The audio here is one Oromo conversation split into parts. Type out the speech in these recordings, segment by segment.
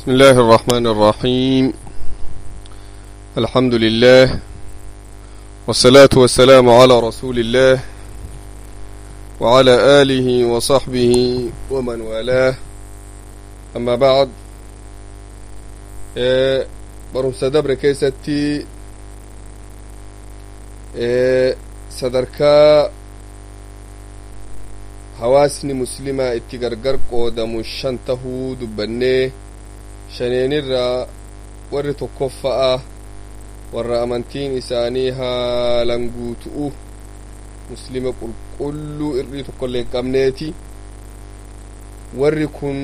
بسم الله الرحمن الرحيم الحمد لله والصلاة والسلام على رسول الله وعلى آله وصحبه ومن والاه أما بعد إيه برمسة دبر كيستي إيه sadarkaa hawaasni muslimaa itti gargar qoodamu shan tahuu dubbannee shaneenirraa warri tokkoffa'a warra amantiin isaanii haalan guutu'u muslima qulqulluu irrii tokkollee hin qabneeti warri kun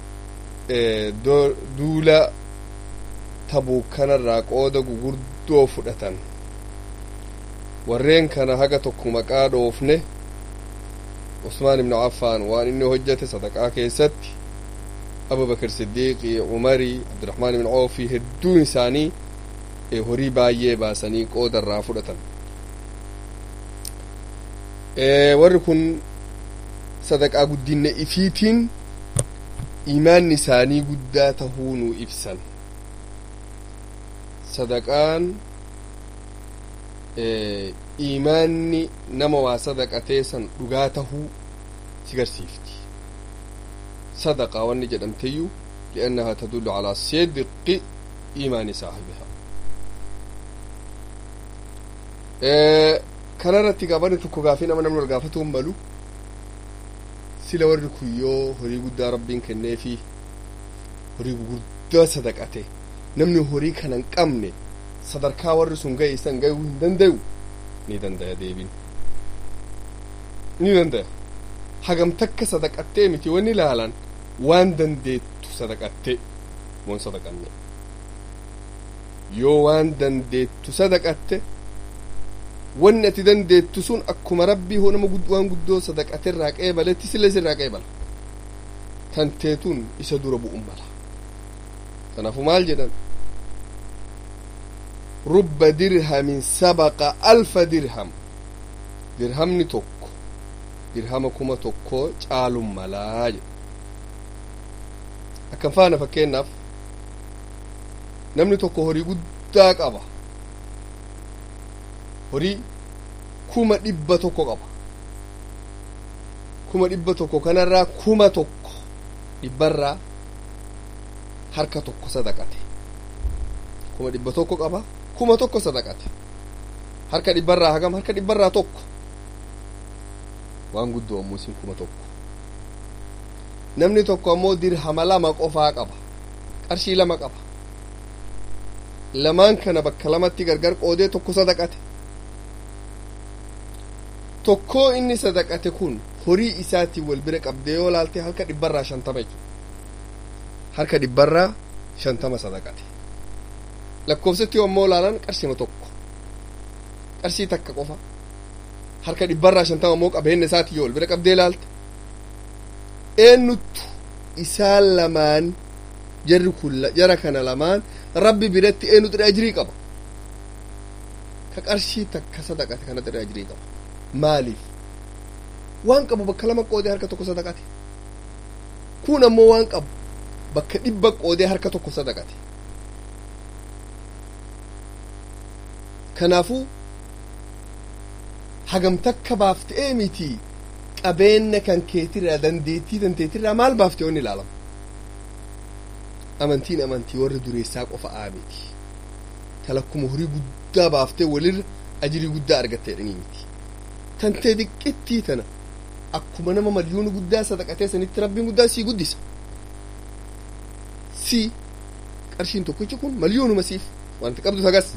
duula tabuu kanarraa qooda gugurdoo fudhatan warreen kana haga tokko maqaa dhoofne usmaan ibnu affaan waan inni hojjete sadaqaa keessatti abubakar siddiiqii umarii abdiraxmaan ibnu awfii hedduun isaanii horii baay'ee baasanii qooda irraa fudhatan warri kun sadaqaa guddinne ifiitiin imaanni isaanii guddaa tahuu nu ibsan sadaqaan imaanni nama waa sadaqatee san dhugaa tahuu si garsiifti sadaqa wanni jedhamteyyuu liannaha tadullu calaa sidqi imaani saahibihaa kanarratti gaabani tokko gaafii nama namni gaafatu hin malu sila warri kun yoo horii guddaa rabbiin kenneefi horii gurguddaa sadaqate namni horii kana hin qabne sadarkaa warri sun ga'e isan ga'uu hin dandayu ni dandaya deebin ni dandaya hagam takka sadaqattee miti wanni ilaalan waan dandeettu sadaqatte moon sadaqanne yoo waan dandeettu sadaqatte wanni ati dandeettu sun akkuma rabbii hoo nama waan guddoo sadaqate irraa qeebaletti sille sirraa qeebala tanteetun isa dura bu'un mala kanaafu maal jedhan rubba dirhamin sabaqa alfa dirham dirhamni tokko dirhama kuma tokko caalun malaa jedha akkan faana fakkeennaaf namni tokko horii guddaa qaba horii kuma dhibba tokko qaba kuma dhibba tokko kanarraa kuma tokko dhibbarraa harka tokko sadaqate kuma dhibba tokko qaba kuma tokko sadaqate harka dhibbarraa hagam harka dhibbarraa tokko waan guddoo ammoo isin kuma tokko namni tokko ammoo dirhama lama qofaa qaba qarshii lama qaba lamaan kana bakka lamatti gargar qoodee tokko sadaqate tokkoo inni sadaqate kun horii isaatiin wal bira qabdee yoo laalte harka dhibbarraa shantama jechuudha harka dhibbarraa shantama sadaqate lakkoofsatti ammoo laalan qarshima tokko qarshii takka qofa harka dhibbarraa shantama ammoo qabeenya isaatii yoo wal bira qabdee laalte eenyuttu isaan lamaan jarri kun jara kana lamaan rabbi biratti eenyutu ajirii qaba ka qarshii takka sadaqate kanatti ajirii qaba maaliif waan qabu bakka lama qoodee harka tokko sadaqate kun ammoo waan qabu bakka dhibba qoodee harka tokko sadaqate kanaafuu hagam takka baaftee miti qabeenya kan keetirraa dandeettii dandeettirraa maal baaftee onni ilaalama amantiin amantii warra dureessaa qofa miti talakkuma horii guddaa baaftee walirra ajirii guddaa argattee dhanii miti tantee diqqittii tana akkuma nama malyoona guddaa sadaqatee sanitti rabbiin guddaa sii guddisa si qarshiin tokkichi kun malyoonuma siif wanti qabdu tagas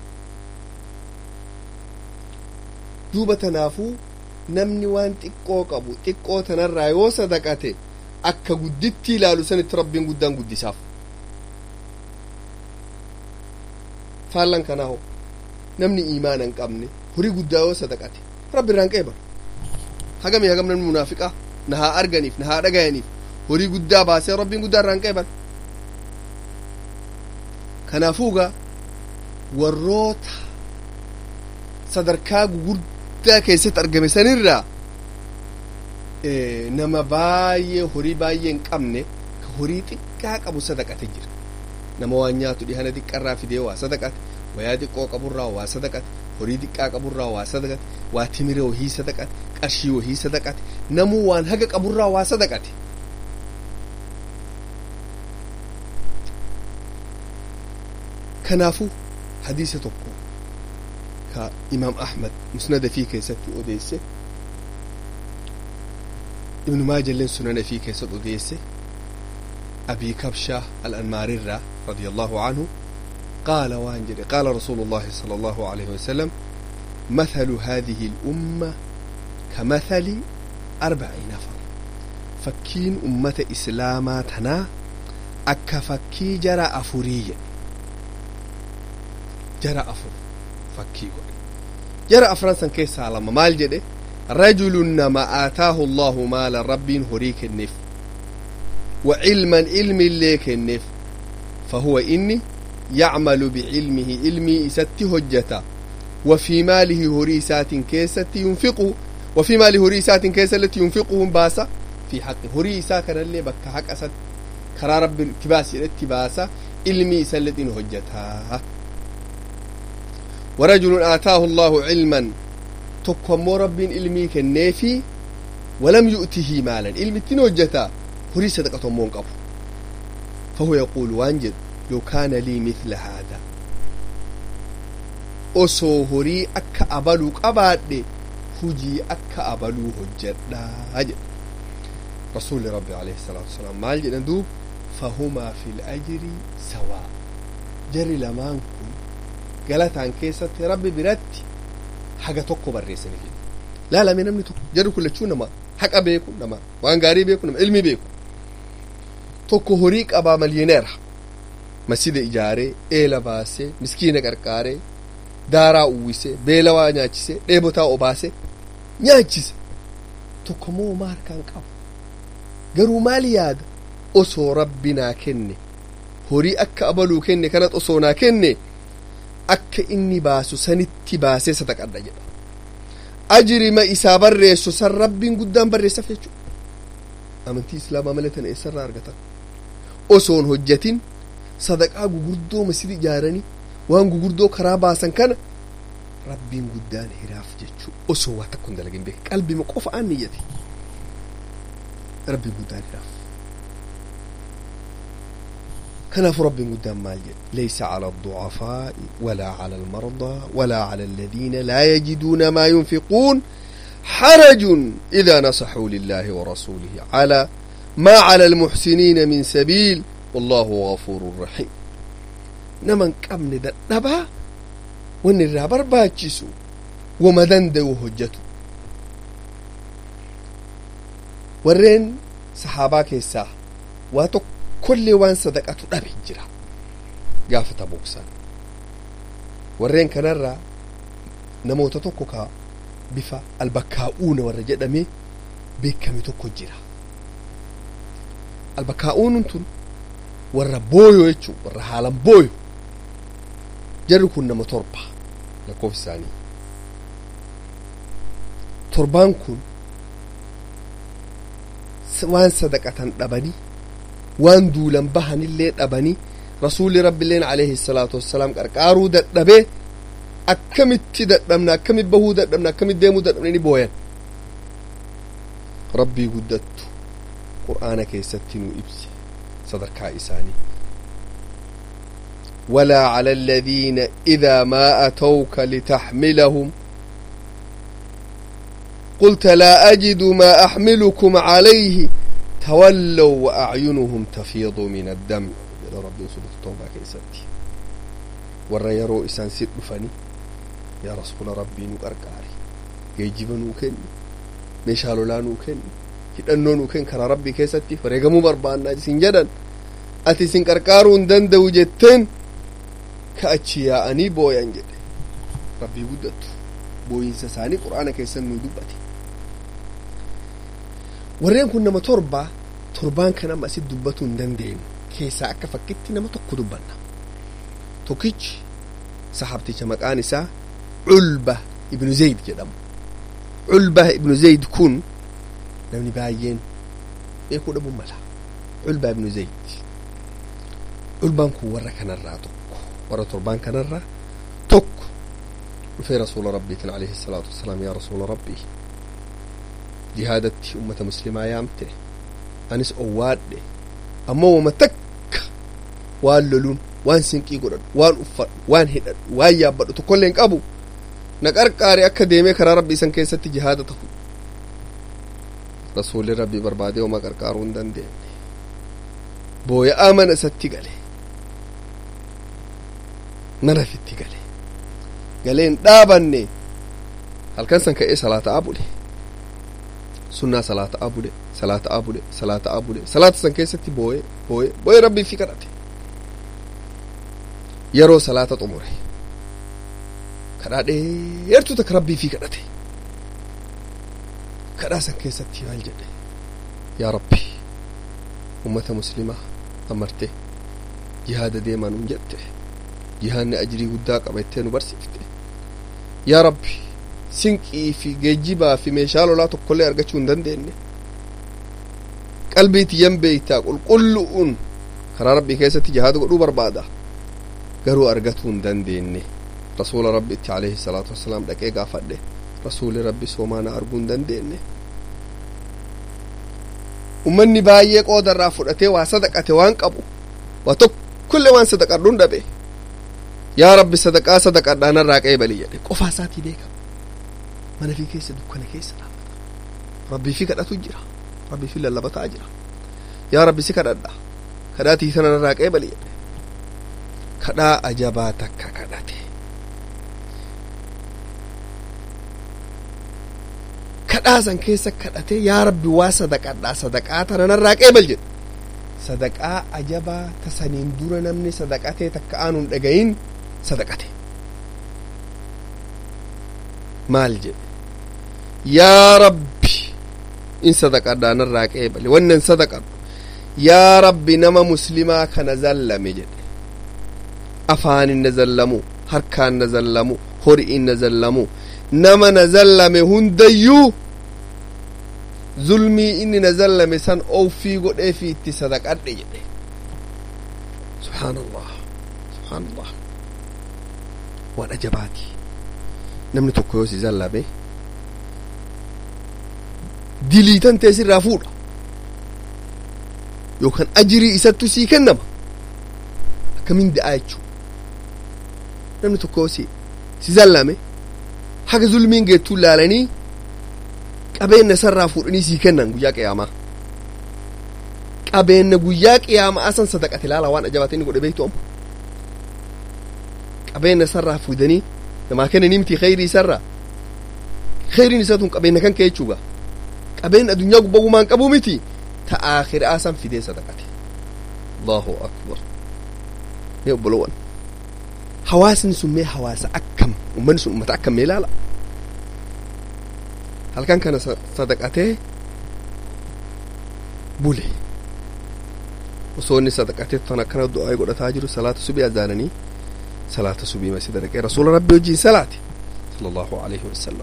duuba tanaafuu namni waan xiqqoo qabu xiqqoo tanarraa yoo sadaqate akka gudditti ilaalu sanitti rabbiin guddaan guddisaaf faallan kanaa hoo namni iimaana hin qabne horii guddaa yoo sadaqate rabbi irraan qeebalu hagamii hagam namni munaafiqaa na haa arganiif na haa dhagayaniif horii guddaa baasee rabbiin guddaa irraan qeebalu kanaafuugaa warroota sadarkaa gugurdaa keessatti argame sanirraa nama baay'ee horii baay'ee hin qabne ka horii xiqqoo xiqqaa qabu sadaqate jira nama waan nyaatu dhihana xiqqarraa fidee waa sadaqate wayaa xiqqoo qaburraa waa sadaqate horii xiqqaa qaburraa waa sadaqate waa timire wahii sadaqate qarshii wahii sadaqate namuu waan haga qaburraa waa sadaqate kanaafuu hadiisa tokko ka imaam ahmad musnada fii keessatti odeesse ibnu maajalleen sunana fii keessatti odeesse abii kabshaa al-anmaarirraa رضي الله عنه قال وانجري قال رسول الله صلى الله عليه وسلم مثل هذه الأمة كمثل أربع نفر فكين أمة إسلاماتنا أكا فكي جرى أفورية جرى أفور فكي جرى أفرانسا كيسا لما مال جدي رجل نما آتاه الله مال رب هريك النف وعلما علم ليك النف فهو إني يعمل بعلمه علمي إسات هجتا وفي ماله هريسات كيسة ينفقه وفي ماله هريسات كيسة التي ينفقه باسا في حق هريسا كان اللي بك حق أسد كرا رب التباس الاتباسا علمي سلت هجتها ورجل آتاه الله علما تقوم رب علمي كالنيفي ولم يؤته مالا علم هجتا هريسة قطمون قبو فهو يقول وانجد لو كان لي مثل هذا osoo horii akka abaluu qabaadhe hujii akka abaluu hojjedhaa jedha rasuulli rabbi alayhi salaatu wasalaam maal jedhan duub fahumaa fi lajri sawaa jarri lamaan kun galataan keessatti rabbi biratti haga tokko barreessaniif laalame namni tokko jarri kun lachuu nama haqa beeku nama waan gaarii beeku nama ilmi beeku tokko horii qabaa malyoneera masjida ijaaree eela baasee miskiina qarqaaree daaraa uwwisee beelawaa nyaachisee dheebotaa obaasee nyaachise tokko moo maarkaan qabu garuu maal yaada osoo rabbi naa kenne horii akka abaluu kenne kanat osoo naa kenne akka inni baasu sanitti baasee sadaqadha jedha ajrima isaa barreessu san rabbiin guddaan barreessaf jechuu amantii islaamaa malee tana eessarraa argatan osoon hojjatin sadaqaa gugurdoo masjida ijaaranii waan gugurdoo karaa baasan kana rabbiin guddaan hiraaf jechuu osoo waa takko hin dalagin beeke qalbima qofa aan niyyate rabbiin guddaan hiraaf كناف رب قدام مال ليس على الضعفاء ولا على المرضى ولا على الذين لا يجدون ما ينفقون حرج إذا نصحوا لله ورسوله على ما على المحسنين من سبيل والله غفور رحيم نمن قمن دبا ون الرابر باجسو ومدن دو هجتو ورين صحابا كيسا واتو كل وان صدقاتو دبي جرا قافة بوكسان ورين كنرا نموت توكوكا بفا البكاؤون ورجدمي بكمي توكو جرا albakaa'uun tun warra booyo jechuu warra haalan booyo jarri kun nama torba lakkoofsi isaanii torbaan kun waan sadaqatan dhabanii waan duulan bahanillee dhabanii rasuulli rabbiilleen alayhi salaatu wassalaam qarqaaruu dadhabee akkamitti dadhabna akkamit bahuu dadhabna akkamit deemuu dadhabne ni booyan rabbii guddattu qur'aana keessatti nuu ibse sadarkaa isaanii ولا على الذين إذا ما أتوك لتحملهم قلت لا أجد ما أحملكم عليه تولوا وأعينهم تفيض من الدمع يا رب سورة التوبة كيستي ورا يرو إسان سيد فني يا رسول ربي نقرقاري يجب نوكن مشالو لا نوكن hidhannoo nuu kenn karaa rabbii keessatti wareegamuu barbaannaa isin jedhan ati isin qarqaaruu hin danda'u jetteen ka achi yaa'anii booyan jedhe rabbii guddattu booyinsa isaanii qur'aana keessan nuu dubbate warreen kun nama torba torbaan kan amma asit dubbatuu hin dandeenyu keessaa akka fakkitti nama tokko dubbanna tokkichi sahabticha maqaan isaa culba ibnu zayd jedhamu culba ibnu zayd kun namni baay'een beekuu dhabuu mala culbaa ibnu zayd culbaan kun warra kanarraa tokko warra torbaan kanarraa tokko dhufee rasuula rabbiitiin alayhi salaatu wassalaam yaa rasuula rabbii jihaadatti ummata muslimaa yaamte anis owwaadhe ammoo wama takka waan loluun waan sinqii godhadhu waan uffadhu waan hidhadhu waan yaabbadhu tokkollee hin qabu na qarqaare akka deemee karaa rabbii isan keessatti jihaada ta'u rasuulli rabbii barbaadee wama qarqaaruu hin dandeenye booya'aa mana isatti gale mana fitti gale galeen dhaabanne halkan san ka'ee salaataa bule sunnaa salaataa bule salaataa bule salaataa bule salaata san keessatti booye booye booye rabbii fi kadhate yeroo salaata xumure kadhaa dheertuu takka rabbii fi kadhate kadhaa san keessatti maal jedhe yaa rabbi ummata muslimaa amartee jihaada deemaa nuun jette jihaanni ajrii guddaa qabattee nu barsiifte yaa rabbi sinqii fi geejjibaa fi meeshaa lolaa tokkollee argachuu hin dandeenye qalbii tiyyan beeytaa qulqullu'uun karaa rabbii keessatti jihaada godhuu barbaada garuu argatuu hin dandeenye rasuula rabbitti alayhi salaatu wassalaam dhaqee gaafadhe rasuuli rabbi soomaana arguu hin dandeenye ummanni baay'ee qoodarraa fudhatee waa sadaqate waan qabu waa tokkollee waan sadaqadhuun dhabe yaa rabbi sadaqaa sadaqadhaanarraa qeebali jedhe qofaa isaatii beekama mana fi keessa dukkana keessa dhaabata rabbii fi kadhatu jira rabbii fi lallabataa jira yaa rabbi si kadhadha kadhaatii sanarraa qeebali jedhe kadhaa ajabaa takka kadhate kadhaa san keessa kadhate yaa rabbi waa sadaqadhaa sadaqaa tananarraa qeebal jedhe sadaqaa ajabaa ta saniin dura namni sadaqatee takka aanuun dhagayin sadaqate maal jedhe yaa rabbi in sadaqadhaa narraa qeebale wannan sadaqadhu yaa rabbi nama muslimaa kana zallame jedhe afaanin na zallamu harkaan na zallamu hori'in na zallamu nama na zallame hundayyuu zulmii inni na zallame san ofii godhee fi itti sadaqadhe jedhe subhaanallah subhaanallah waan ajabaati namni tokko yoo si zallame diliitan ta'e sirraa fuudha yookaan ajirii isattu sii kennama akkamiin da'aa jechuu namni tokko yoo si si zallame haga zulmiin geettuu laalanii qabeenya sarraa fuudhanii sii kennan guyyaa qiyaamaa qabeenya guyyaa qiyaamaa asan sadaqate laala waan ajabaate inni godhe beektu amma qabeenya sarraa fuudhanii namaa kennanii miti khayrii sarraa khayriin isaa tun qabeenya kan kee jechuuga qabeenya addunyaa gubbaa gumaan qabu miti ta akhiraa san fidee sadaqate allahu akbar mee obbolowan hawaasni sun mee hawaasa akkam ummanni sun ummata akkam mee ilaala halkan kana sadaqatee bule osoo inni sadaqatee tan akkana du'aa godhataa jiru salaata subii azaananii salaata subii masjida dhaqee rasuula rabbi wajjiin salaate sallallahu alaihi wasallam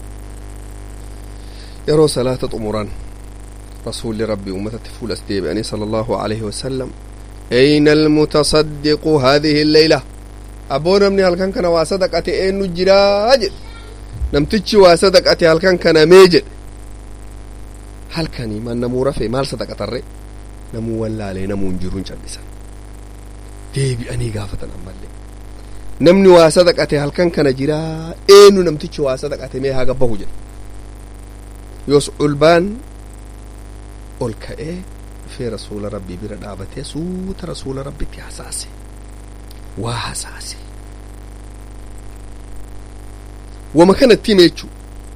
yeroo salaata xumuran rasuulli rabbi ummatatti fuulas deebi'anii sallallahu alaihi wasallam أين المتصدق هذه الليلة أبو نمني هل كان كان واسدقة إنو جراج نمتج واسدقة هل كان كان ميجد هل كان ما نمو رفي مال صدقة الرئ نمو ولا لي نمو نجرون جلسا ديبي أني قافة أمالي نمني واسدقة هل كان كان جرا إنو نمتج واسدقة ميها قبه جد يوس علبان olka'ee dhufee rasuula rabbii bira dhaabatee suuta rasuula rabbitti hasaase waa hasaase wama kanatti hime jechuu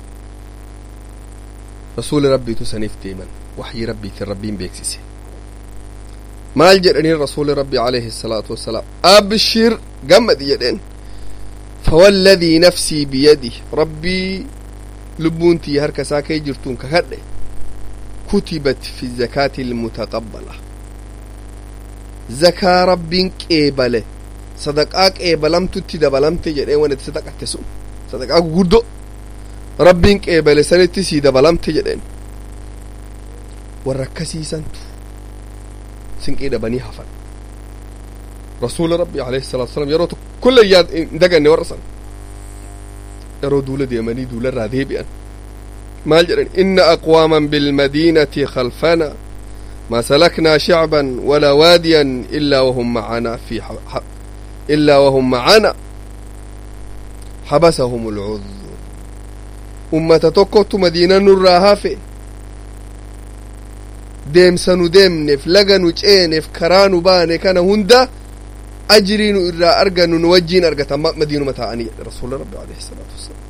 rasuuli rabbiitu saniif deeman waxyii rabbiitiin rabbiin beeksise maal jedhaniin rasuuli rabbi alayhi الsalaatu wassalaam abshir gammadi jedheen fawalladii nafsii biyadi rabbii lubbuun tiyya harka isaa kee jirtuun kakadhe كتبت في الزكاة المتقبلة زكاة رب قبله صدقاء قبلم تتدبلم تجري وانا تصدقاء تسون صدقاء قردو رب قبله سنة سيدبلم تجرين وركسي سنتو سنك إذا بني حفن rasuula rabbi alayhi salaatu wasalam yeroo tokkollee yaad hin daganne warra san yeroo duula deemanii duularraa deebi'an maal jedhan inna aqwaaman bilmadiinati khalfana ما سلكنا شعبا ولا واديا إلا وهم معنا في إلا وهم معنا حبسهم العذر أمة تكوت مدينة نراها في ديم سنو ديمنف لغنو جينف كرانو باني كان هندا أجرين إرى أرغن نوجين أرغة مدينة متاعني رسول ربي عليه الصلاة والسلام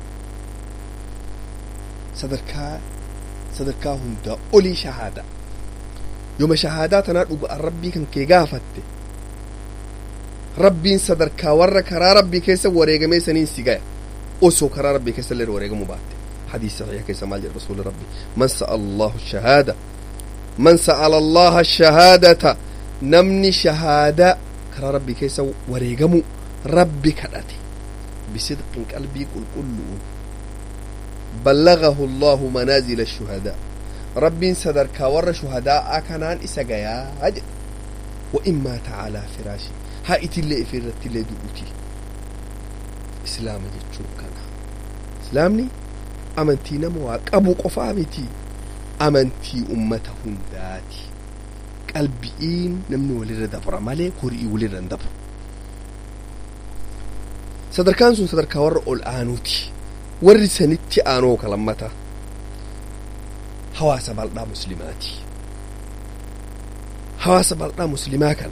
صدركا صدركا هندا أولي شهادة yooma shahaadaa tanaa dhuga'an rabbii kan kee gaafatte rabbiin sadarkaa warra karaa rabbii keessa wareegamee saniin si gaya osoo karaa rabbii keessa illee wareegamuu baatte hadiis saxiixa keessa maal jedha rasuuli rabbi man sa'a allahu shahaada man sa'ala allaha shahaadata namni shahaadaa karaa rabbii keessa wareegamuu rabbi kadhate bisidqin qalbii qulqullu'uun ballagahu allahu manaazila shuhadaa rabbiin sadarkaa warra shuhadaa kanaan isa gayaa jedhe wa immaa ta'aalaa firaashi haa itillee ifi irrattillee du'uti islaama jechuun kana islaamni amantii nama waa qabu qofaa miti amantii ummata hundaati qalbi'iin namni walirra dabra malee horii walirra hin dabru sadarkaan sun sadarkaa warra ol aanuuti warri sanitti aanoo kalammata hawaasa bal'aa muslimaati hawaasa bal'aa muslimaa kana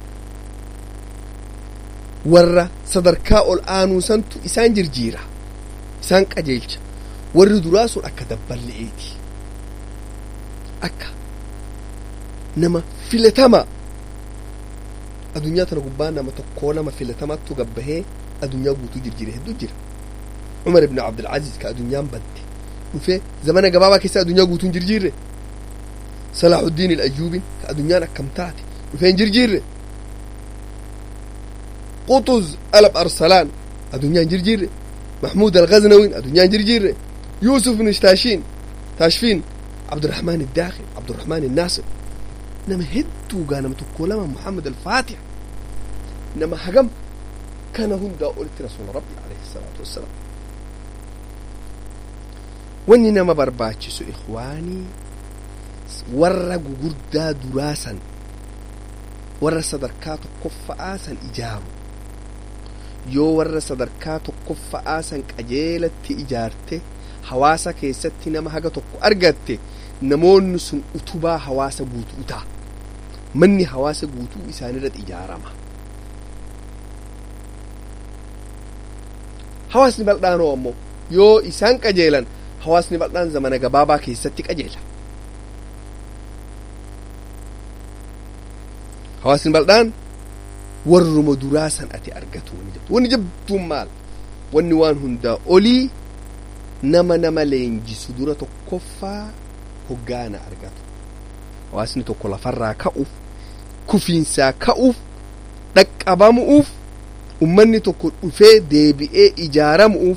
warra sadarkaa ol aanuu santu isaan jirjiira isaan qajeelcha warri duraa sun akka dabballe'eeti akka nama filatama adunyaa tana gubbaa nama tokkoo nama filatamattu gabbahee adunyaa guutuu jirjiire hedduu jira umar ibn abdulcaziz ka adunyaan badde dhufee zamana gabaabaa keessa adunyaa guutuun jirjiirre salaaxuddiin ilayyuubin ka adunyaan akkam taate dhufee hin jirjiirre quxuz alab arsalaan adunyaan jirjiirre محمود الغزنوي أدنيان جرجير يوسف بن تاشين تاشفين عبد الرحمن الداخل عبد الرحمن الناصر نما هدو قانا متكولما محمد الفاتح نما حقم كان هندا قلت رسول ربي عليه الصلاة والسلام wanni nama barbaachisu ikhwaanii warra gugurdaa duraasan warra sadarkaa tokkoffa'aa san ijaaru yoo warra sadarkaa tokkoffa'aa san qajeelatti ijaarte hawaasa keessatti nama haga tokko argatte namoonni sun utubaa hawaasa guutuu ta'a manni hawaasa guutuu isaanirratti ijaarama hawaasni bal'aanoo ammoo yoo isaan qajeelan hawaasni bal'aan zamana gabaabaa keessatti qajeela hawaasni bal'aan warruma duraa san ati argatu wani jabdu wani jabduun maal wanni waan hundaa olii nama nama leenjisu dura tokkoffaa hoggaana argatu hawaasni tokko lafarraa ka'uuf kufiinsaa ka'uuf dhaqqabamu'uuf ummanni tokko dhufee deebi'ee ijaaramu'uuf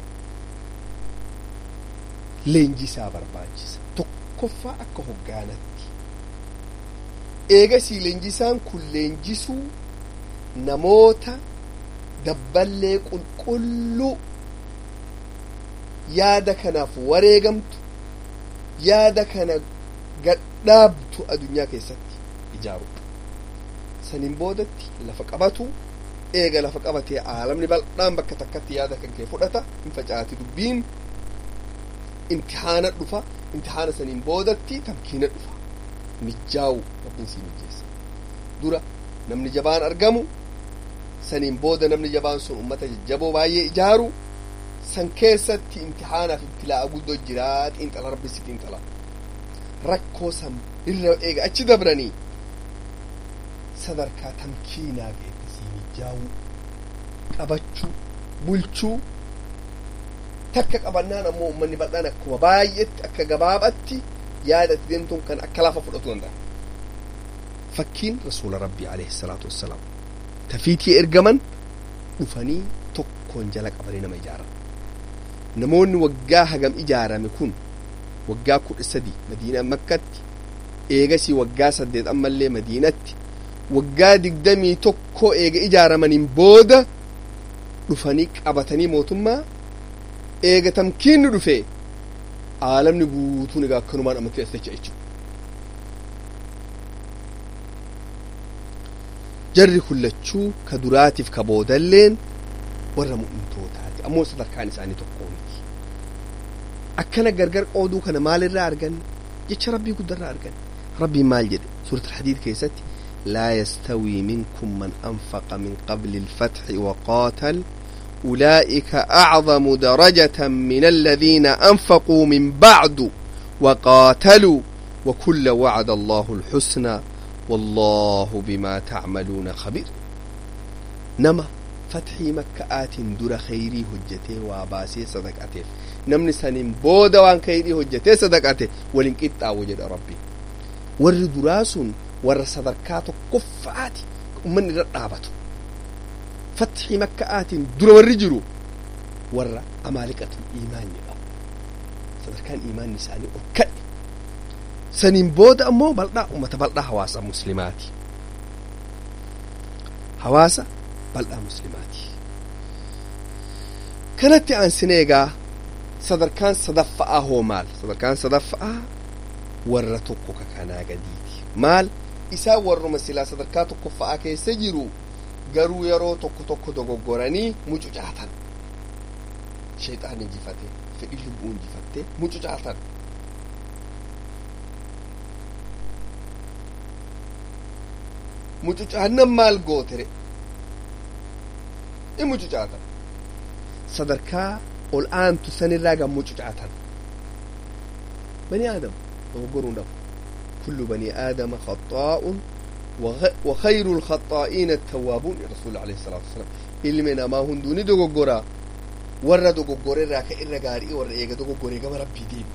leenjisaa barbaachisa tokkoffaa akka hoggaanatti eegasii leenjisaan kun leenjisuu namoota dabballee qulqulluu yaada kanaaf wareegamtu yaada kana gadhaabtu adunyaa keessatti ijaarudha saniin boodatti lafa qabatu eega lafa qabatee aalamni bal'aan bakka takkatti yaada kan kee fudhata hin facaati dubbiin imtihaana dhufa imtihaana saniin boodatti tamkiina dhufa mijjaawu rabbiin sii mijjeessa dura namni jabaan argamu saniin booda namni jabaan sun ummata jajjaboo baay'ee ijaaru san keessatti imtihaanaaf ibtilaa'a guddoo jiraa xiinxala rabbi si xiinxala rakkoo san irra eega achi dabranii sadarkaa tamkiinaa geedde sii mijjaawuu qabachuu bulchuu takka qabannaan ammoo ummanni bal'aan akkuma baay'etti akka gabaabatti yaadatti deemtuun kan akka lafa fudhatu danda'a. Fakkiin rasuula rabbii alayhi salaatu wassalaam tafiitii ergaman dhufanii tokkoon jala qabanii nama ijaaran. Namoonni waggaa hagam ijaarame kun waggaa kudha sadi madiinaa makkatti eegasii waggaa saddeet ammallee madiinatti waggaa digdamii tokko eega ijaaramaniin booda dhufanii qabatanii mootummaa eega tamkiinni dhufe aalamni guutuun egaa akkanumaan amantii as jecha jechuudha. jarri kullachuu ka duraatiif ka boodalleen warra mu'mintootaati ammoo sadarkaan isaanii tokko miti akkana gargar qooduu kana maalirraa argan jecha rabbii guddarraa argan rabbiin maal jedhe suurat alhadiid keessatti laa yastawii minkum man anfaqa min qabli alfatxi waqaatal أولئك أعظم درجة من الذين أنفقوا من بعد وقاتلوا وكل وعد الله الحسنى والله بما تعملون خبير نما فتحي مكة در خيري هجته واباسي صدقته نمني سنين بودا وان خيري هجته صدقته ولن قطع وجد ربي ور دراس ور صدقات قفات من رقابته فتحي مكة در ور ور أمالكة الإيمان يبقى صدقان إيمان نساني أكد saniin booda ammoo bal'aa ummata bal'aa hawaasa muslimaati hawaasa bal'aa muslimaati kanatti aansine egaa sadarkaan sadaffa'aa hoo maal sadarkaan sadaffa'aa warra tokko ka kanaa gadiiti maal isaa warruma silaa sadarkaa tokkoffa'aa keessa jiru garuu yeroo tokko tokko dogoggoranii mucucaatan sheexaan injifate fedhi lubbuu injifatte mucucaatan mucucaannan maal gootere in mucucaatan sadarkaa ol aantu sanirraa gan mucucaatan bani aadam dogoggoruun dhabu kullu bani aadama khaxaa'un وخير الخطائين التوابون رسول عليه الصلاة والسلام ilmi namaa hunduu ni dogoggoraa warra dogoggore irraa ka irra gaarii warra eega dogoggore gama rabbii deebi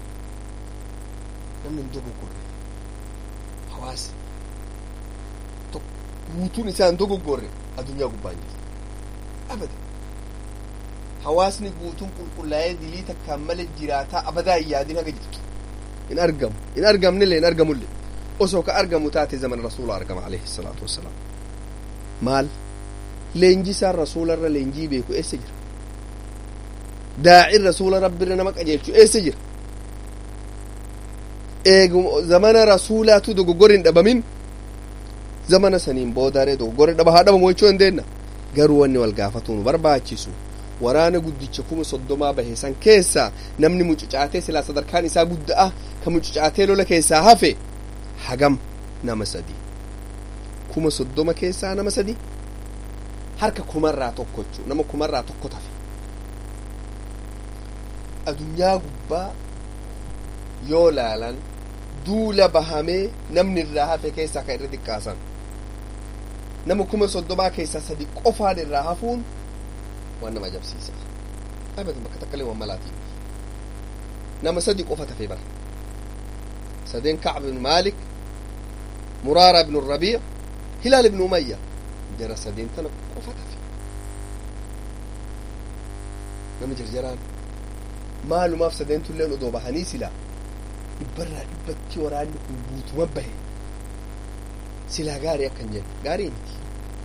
namni hin dogoggorre hawaasa guutuun isaan dogoggorre addunyaa gubbaan jiru abada hawaasni guutuun qulqullaa'ee dilii takkaan malee jiraataa abadaa hin yaadin haga jirtu hin argamu hin argamnillee hin argamullee osoo ka argamu taate zaman rasuula argama alayhi salaatu wassalaam maal leenjii isaan rasuularra leenjii beeku eessa jira daa'in rasuula rabbirra nama qajeelchu eessa jira eeguma zamana rasuulaatu dogoggorri hin dhabamin zamana saniin boodaree dogoggorri dhaba haa dhabamu jechuu dandeenna garuu wanni wal gaafatuu nu barbaachisu waraana guddicha kuma soddomaa bahe san keessaa namni mucucaatee silaa sadarkaan isaa gudda'a ka mucucaatee lola keessaa hafe hagam nama sadi kuma soddoma keessaa nama sadi harka kumarraa tokko jechuu nama kumarraa tokko tafe adunyaa gubbaa yoo laalan duula bahamee namni irraa hafe keessaa kan irra xiqqaasan nama kuma soddomaa keessaa sadi qofaan irraa hafuun waan nama ajabsiisa abatan bakka takkalee waan malaatiin nama sadi qofa tafe bara sadeen kacb ibn maalik muraara ibn rabiic hilaal ibn umayya jara sadeen tana qofa tafe nama jarjaraan maalumaaf sadeentulleen odoo bahanii silaa dhibbarraa dhibbatti waraanni kun guutuma bahe silaa gaarii akkan jennu gaarii miti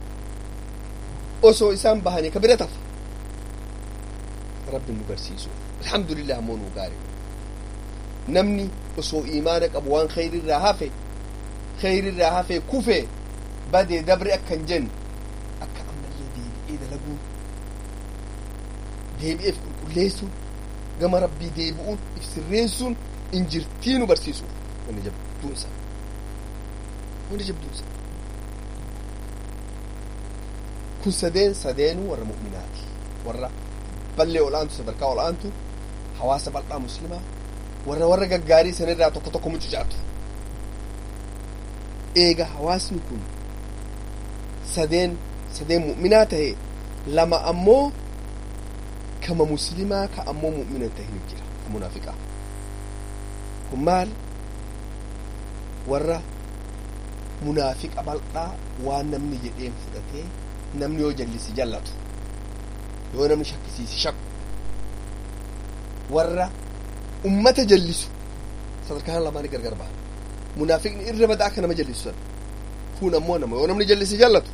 osoo isaan bahanii ka bira tafa rabbi nu garsiisu alhamdulillah ammoo nu gaarii namni osoo imaana qabu waan khayrirraa hafe khayrirraa hafe kufe badee dabre akkan jennu akka ammallee deebi'ee dalaguun deebi'eef qulqulleessuun gama rabbii deebi'uun if sirreessuun injirtii nu barsiisu wanni jabduunsa wanni jabduunsa kun sadeen sadeenuu warra mu'minaati warra ballee ol'aantu sadarkaa ol'aantu hawaasa bal'aa muslimaa warra warra gaggaarii sanirraa tokko tokko mucucaatu eega hawaasni kun sadeen sadeen mu'minaa tahe lama ammoo kama muslimaa ka ammoo mu'mina tahin jira ka munaafiqaa kun maal warra munaafiqa bal'aa waan namni jedheen fudhatee namni yoo jallisi jallatu yoo namni shakkisiisi shakku warra ummata jallisu sadarkaan lamaanii gargar ba'a munaafiqni irra badaa akka nama jallisu sana kun ammoo nama yoo namni jallisi jallatu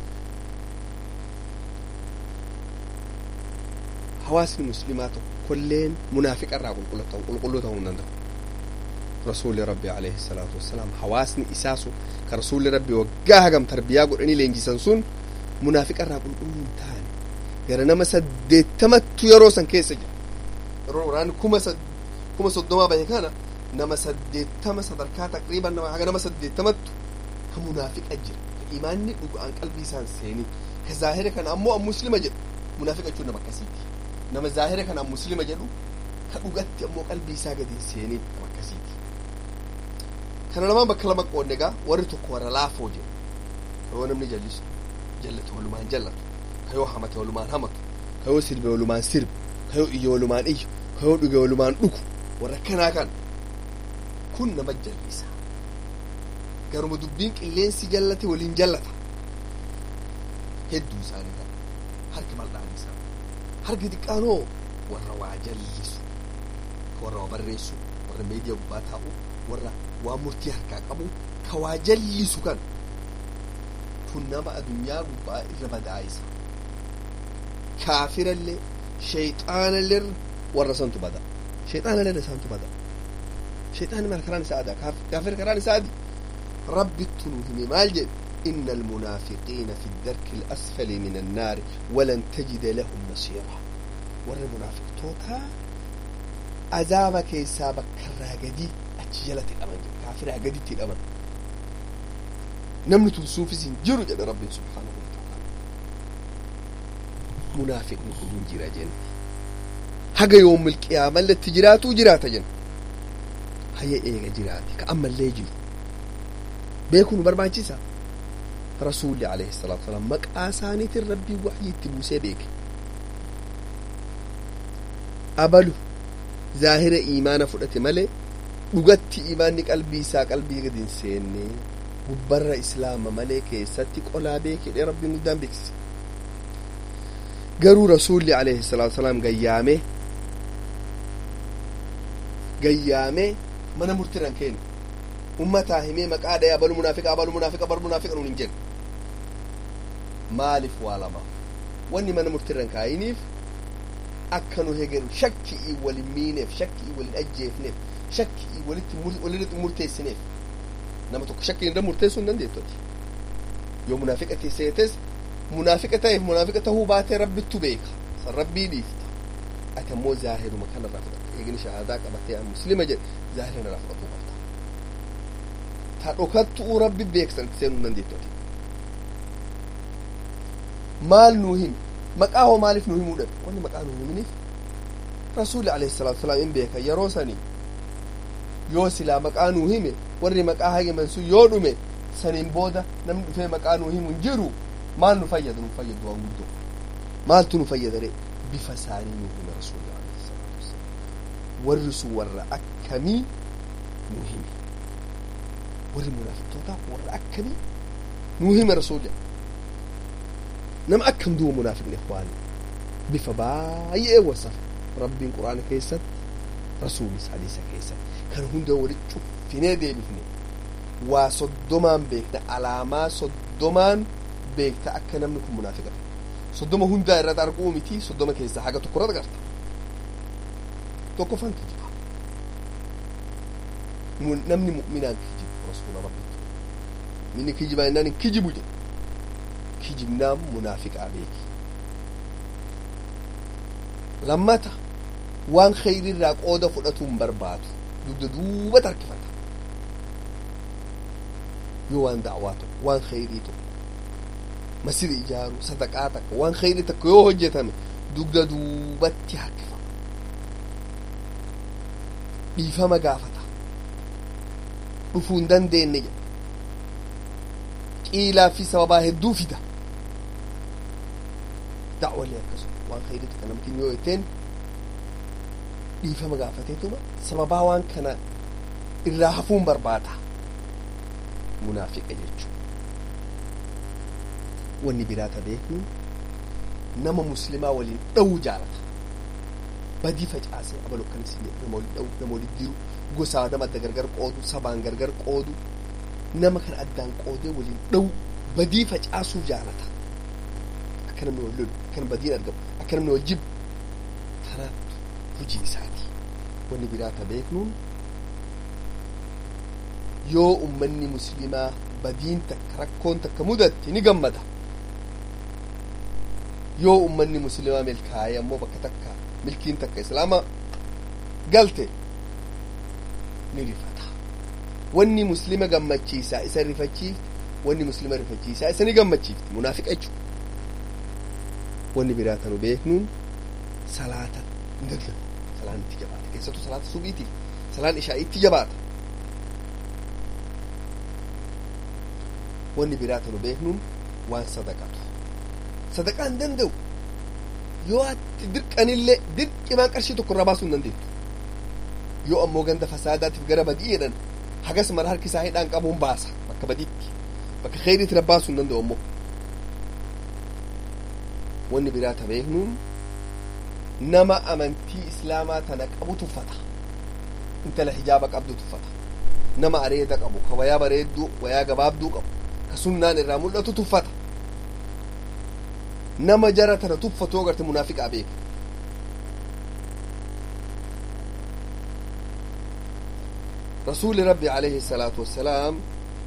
hawaasni muslimaa tokkolleen munaafiqa irraa qulqulluu ta'uu hin danda'u rasuulli rabbi alayhi salaatu wassalaam hawaasni isaa sun ka rasuulli rabbi waggaa hagam tarbiyaa godhanii leenjisan sun munaafiqa irraa qulqulluu hin taane gara nama saddeettamattu yeroo san keessa jira yeroo waraanni kuma kuma soddomaa bahe kana nama saddeettama sadarkaa taqriiban nama haga nama saddeettamattu ka munaafiqa jira ka imaanni dhugaan qalbii isaan seenii ka zaahira kana ammoo muslima jedhu munaafiqa jechuun nama akkasiiti nama zaahira kana muslima jedhu ka dhugatti ammoo qalbii isaa gadi seenii nama akkasiiti kana lamaan bakka lama qoonne egaa warri tokko warra laafoo jedhu yoo namni jallisu jallate walumaan jallatu ka yoo hamate walumaan hamatu ka yoo sirbe walumaan sirbe ka yoo iyye walumaan iyyu ka yoo dhuge walumaan dhugu warra kanaa kan kun nama jallisa garuma dubbiin qilleensi jallate waliin jallata hedduu isaanii kan harki bal'aan isaa harki xiqqaanoo warra waa jallisu warra waa barreessu warra meediyaa gubbaa taa'u warra waa murtii harkaa qabu ka waa jallisu kan kun nama adunyaa gubbaa irra badaa'isa kaafirallee shayxaanallee warra santu bada shayxaanallee isaantu bada shayxaanni mara karaan isaa adaa kaafir karaan isaa adi rabbittu nu hime maal jedhe إن المنافقين في الدرك الأسفل من النار ولن تجد لهم نصيرا ور منافق توتا عذابك يسابك كراغدي أتجلت الأمن كافر أغدي الأمن نمنة سوفي سنجر جل رب سبحانه وتعالى منافق نكون جرا جن حق يوم القيامة اللي تجراتو جراتا جن هيا إيغا جراتي كأما اللي جيو بيكون بربانشيسا رسول عليه الصلاة والسلام مقا سانيت ربي وحي تبوسي بيك أبلو ظاهر إيمان فرأتي ملي dhugatti imaanni qalbii isaa qalbii gadi hin seenne gubbarra islaama malee keessatti qolaa beekee rabbiin guddaan beeksise garuu rasuulli alayhi salaatu wasalaam gayyaamee gayyaamee mana murtiran kennu ummataa himee maqaa dhaya abalu munaafiqa abalu munaafiqa abalu munaafiqa nuun hin jennu maaliif waa lamaaf wanni mana murtiran kaayiniif akka nu hegeru shakkii walin miineef shakkii walin ajjeefneef shakkii walitti walitti murteessineef nama tokko shakkii irra murteessuu hin dandeettu yoo munaafiqa seetes munaafiqa ta'eef munaafiqa ta'uu baatee rabbittu beeka san rabbii dhiifta ati ammoo zaahiruma kanarraa fudhatta eegni shahaadaa qabatee an muslima jedhe zaahirina irraa fudhatuu qabda ta dhokattuu rabbi beeksan seenuu hin dandeettu ati maal nuu himi maqaa hoo maaliif nuu himuu dhabe wanni maqaa nuu himiniif rasuulli alayhi salaatu wasalaam hin beeka yeroo sanii yoo silaa maqaa nuu hime warri maqaa hagiman sun yoo dhume saniin booda namni dhufee maqaa nuu himu hin jiru maal nu fayyadu nu fayyadu waan guddoo maaltu nu fayyadare bifa isaanii nuu hime rasuulli alayhi salaatu wasalaam warri sun warra akkamii nuu hime warri munaafiqtoota warra akkamii nuu hime rasuulli nama akkam duuba munaafiqni ikhwaani bifa baay'ee wasafa rabbiin quraana keessatti rasuulis hadiisa keessatti kan hunda walitti cuffinee deebifne waa soddomaan beekna alaamaa soddomaan beekta akka namni kun munaafiqa soddoma hundaa irratti arguu miti soddoma keessaa haga tokko irratti agarta tokkoffaan kijiba namni mu'minaan kijibu rasuula rabbitti minni kijibaa innaan hin kijibu jedhe kijibnaan munaafiqaa beeki lammata waan kheyrirraa qooda fudhatuu hin barbaadu dugda duuba tarkifata yoo waan da'awaa tokko waan kheyrii tokko masiri ijaaru sadaqaa takka waan kheyrii takka yoo hojjetame dugda duubatti harkifama dhiifama gaafata dhufuu hin dandeenye jedha qiilaa fi sababaa hedduu fida da'walee akkasuma waan kheyrii takka namtiin yoo jetteen dhiifama gaafateetuma sababaa waan kana irraa hafuun barbaada munaafiqa jechuudha wanni biraata beeknu nama muslimaa waliin dha'uu jaalata badii facaasee abaloo akkanis nama waliin dha'uu nama waliin diru gosaa nama adda gargar qoodu sabaan gargar qoodu nama kana addaan qoodee waliin dhawu badii facaasuu jaalata akka namni wal lolu akka namni badiin argamu akka namni wal jibbu tanaattu hojii isaati wanni biraa ta beeknuun yoo ummanni muslimaa badiin takka rakkoon takka mudatte ni gammada yoo ummanni muslimaa milkaa'e ammoo bakka takka milkiin takka islaama galte ni rifata wanni muslima gammachiisaa isa rifachiifti wanni muslima rifachiisaa isa ni gammachiifti munaafiqa jechuudha wanni biraa tanu beeknuun salaata hin dadlabu salaan itti jabaata keessattuu salaata subiitiif salaan ishaa itti jabaata wanni biraa tanu beeknuun waan sadaqatu sadaqaa hin danda'u yoo ati dirqanillee dirqimaan qarshii tokko irraa baasuu hin dandeettu yoo ammoo ganda fasaadaatiif gara badii jedhan hagas mara harki isaa hidhaan qabuun baasa bakka badiitti bakka kheyriitti rabbaasuu hin danda'u ammoo wanni biraa ta beeknuun nama amantii islaamaa tana qabu tuffata intala hijaaba qabdu tuffata nama areeda qabu ka wayaa bareedduu wayaa gabaabduu qabu ka sunnaan irraa mul'atu tuffata nama jara tana tuffatoo garte munaafiqaa beeka رسول ربي عليه الصلاة والسلام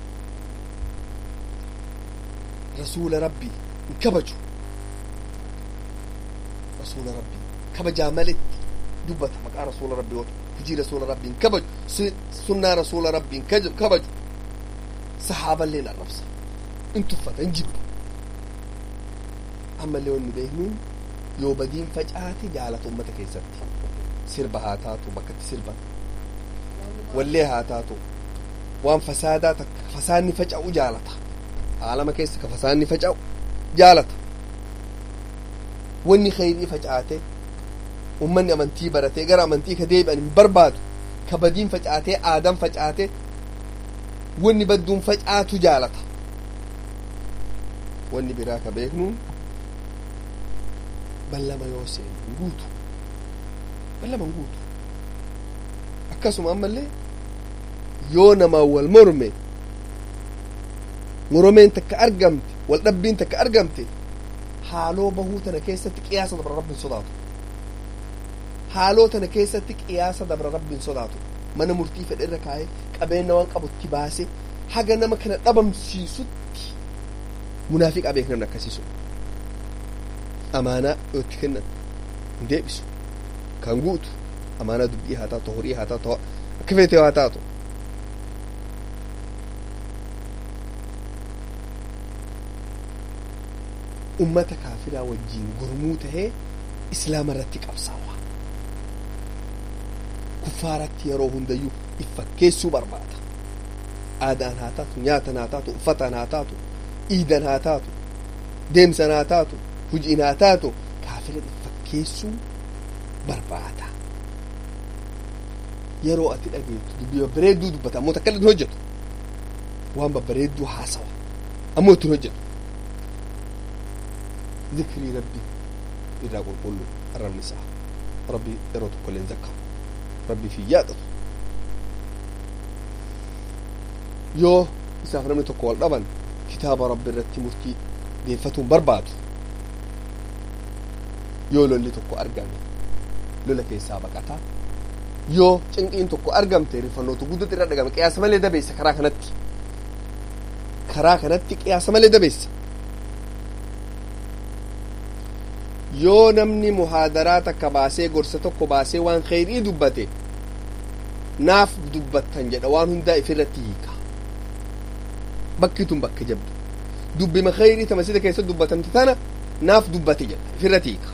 رسول ربي انكبجوا رسول ربي كبجا ملت دبت مقا رسول ربي هجي رسول ربي انكبج سنة رسول ربي انكبج صحابة لنا الرفصة انتفت انجب أما اللي وني بيهنون يو بدين فجأة جالت أمتك يزت سربها تاتو بكت سربها wallee haa taatu waan fasaadaa takka fasaanni faca'u jaalata aalama keessa ka fasaanni faca'u jaalata wanni kheyrii faca'ate ummanni amantii baratee gara amantii ka deebi'an hin barbaadu ka badiin faca'atee aadan faca'ate wanni badduun faca'atu jaalata wanni biraa ka beeknuun ballama yoo seenu guutu ballama guutu akkasuma ammallee yoo namaan wal morme moromeen takka argamte wal dhabbiin takka argamte haaloo bahuu tana keessatti qiyaasa dabra rabbiin sodaatu haaloo tana keessatti qiyaasa dabra rabbiin sodaatu mana murtii fedhe irra kaa'ee qabeenya waan qabutti baase haga nama kana dhabamsiisutti munaafiqaa beek namni akkasiisu amaanaa yoo itti kennan hin deebisu kan guutu amaanaa dubbii haa taatu horii haa taatu akka feetee haa taatu ummata kaafiraa wajjiin gurmuu tahee islaama irratti qabsaawa kuffaaratti yeroo hundayyuu if fakkeessuu barbaada aadaan haa taatu nyaatan haa taatu uffataan haa taatu iidan haa taatu deemsan haa taatu hujiin haa taatu kaafira if fakkeessuu barbaada yeroo ati dhageettu dubbii babbareedduu dubbata ammoo takka hin hojjetu waan babbareedduu haasawa ammoo ittiin hojjetu ذكري ربي إذا قل قل الرب نساء ربي إرد كل ذكر ربي في يادته يو إساف نمي تقول طبعا كتاب ربي الرتي مرتي ديفتهم برباد يو لولي تقو أرقامي لولا كي سابقتا yoo cinqiin tokko argamte rifannootu guddotti irra dhagame qiyaasa malee dabeessa karaa kanatti karaa kanatti qiyaasa malee dabeessa yoo namni muhaadaraa takka baasee gorsa tokko baasee waan kheyrii dubbate naaf dubbattan jedha waan hundaa ifirratti hiika bakki tun bakka jabdu dubbima kheyrii tama sida keessa dubbatamte tana naaf dubbate jedha ifirratti hiika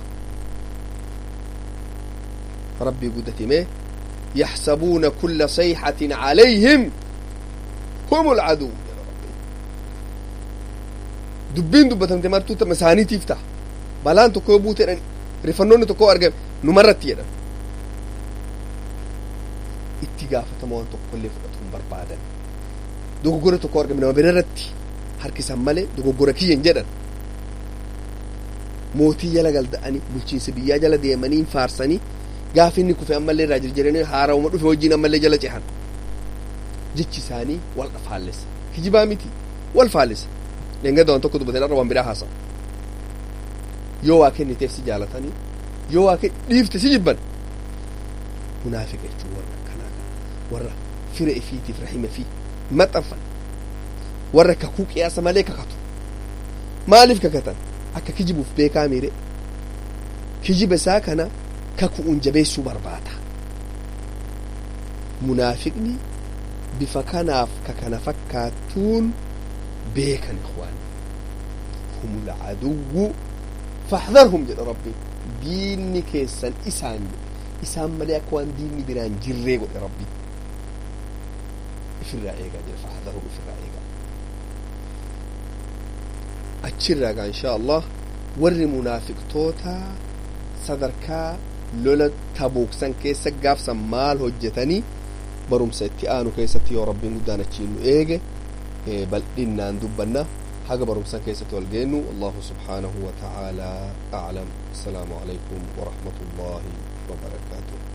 rabbii guddatimee يحسبون كل صيحة عليهم هم العدو دبين دبتم تمرتو مساني تفتح balaan tokko yoo buute jedhan rifannoonni tokko argame numarratti jedhan itti gaafatama waan tokko illee fudhatu hin barbaadan dogoggora tokko argame nama birarratti harkisan malee dogoggora kiyyan jedhan mootii jala galda'anii bulchiinsa biyyaa jala deemanii faarsanii gaafa inni kufe ammallee irraa jirjiranii haarawuma dhufe wajjiin ammallee jala cehan jechi isaanii wal dhafaallessa kijibaa miti wal faalisa dhengada waan tokko dubbateen arra waan biraa haasa'u yoo waa kenniteef si jaalatanii yoo waa dhiifte si jibban munaafiqa jechuun warra akkanaa warra fira ifiitiif rahima fi maxxanfan warra kakuu qiyaasa malee kakatu maaliif kakatan akka kijibuuf beekaa miire kijiba isaa kana kaku'uun jabeessuu barbaada munaafiqni bifa kanaaf ka kana fakkaatuun beekan ikhwaan hum alcaduwwu faxdarhum jedha rabbiin diinni keessan isaan isaan malee akka waan diinni biraan jirree godhe rabbi ifirraa eegaa jedha faxdarhum ifirraa eegaa achirraa gaa inshaa allah warri munaafiqtoota sadarkaa lola tabuuksan keessa gaafsan maal hojjetanii barumsa itti aanu keessatti yoo rabbiin guddaan achiin nu eege bal'innaan dubbanna haga barumsan keessatti wal geennu allahu subhaanahu wa ta'aalaa aclam assalaamu alaykum warahmatu llaahi wabarakaatuh